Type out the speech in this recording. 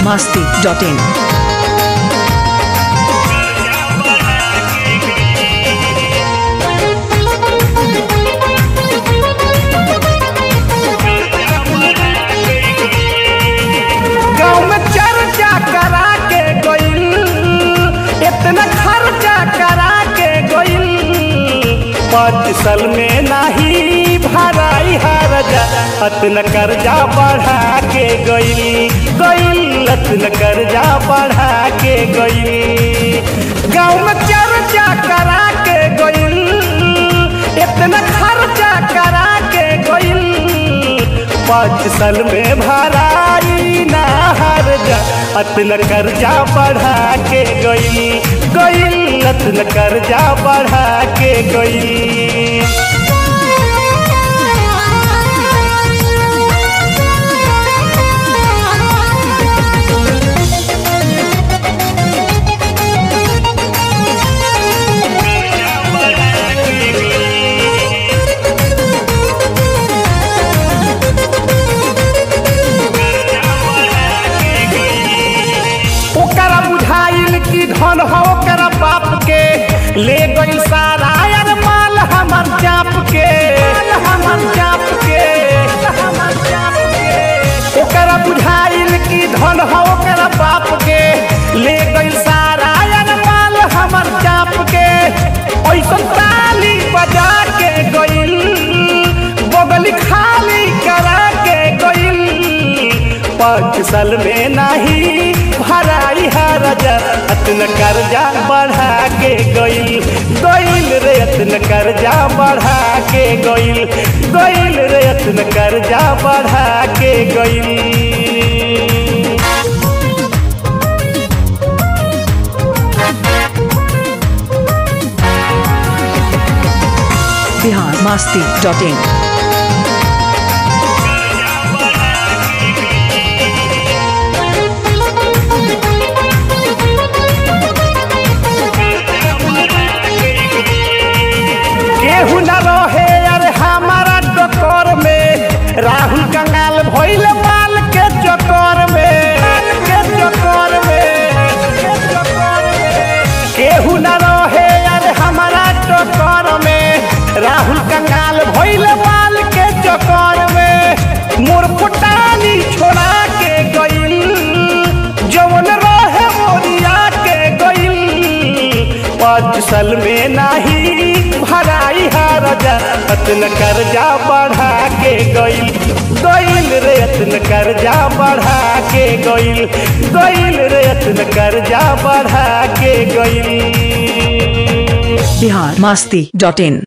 masti.in. गाँव में चर्चा करा के गइल इतना खर्चा करा के गइल पाँच साल में नाही भराई हरजा अतन कर्जा बढ़ा के गइल गइल अतन कर्जा बढ़ा के गइल गाँव में चर्चा करा के गइल इतना खर्चा करा के गइल पाँच साल में भराई ना हर जा अतन कर्जा बढ़ा के गई गई अतन कर्जा बढ़ा के गई ओकरा बुझाइल कि धन हो ओकरा बाप के ले गई सारा यार माल हमर चाप के माल हमर चाप के हमर चाप के ओकरा बुझाइल कि धन हो ओकरा बाप के ले गई सारा यार माल हमर चाप के ऐसन ताली बजा के गइल बगल खाली करा के गइल पाँच साल में नहीं भराई हरजा अतन कर्जा बढ़ा के गइल गइल रे अतन कर्जा बढ़ा के गइल गइल रे अतन कर्जा बढ़ा के गइल Bihar masti.in. केहू न रहे अरे हमारा टकर में राहुल कंगाल भइल माल के चक्कर में माल के चक्कर में के चक्कर में। केहू न रहे अरे हमारा टकर में राहुल कंगाल भइल माल के चक्कर में मोर फुटानी छोड़ा के गइल जवन रहे मोरिया के गइल पाँच साल में नाही भराई हरजा अतन कर्जा बढ़ा के गइल गइल रे अतन कर्जा बढ़ा के गइल गइल रे अतन कर्जा बढ़ा के गइल Bihar masti.in.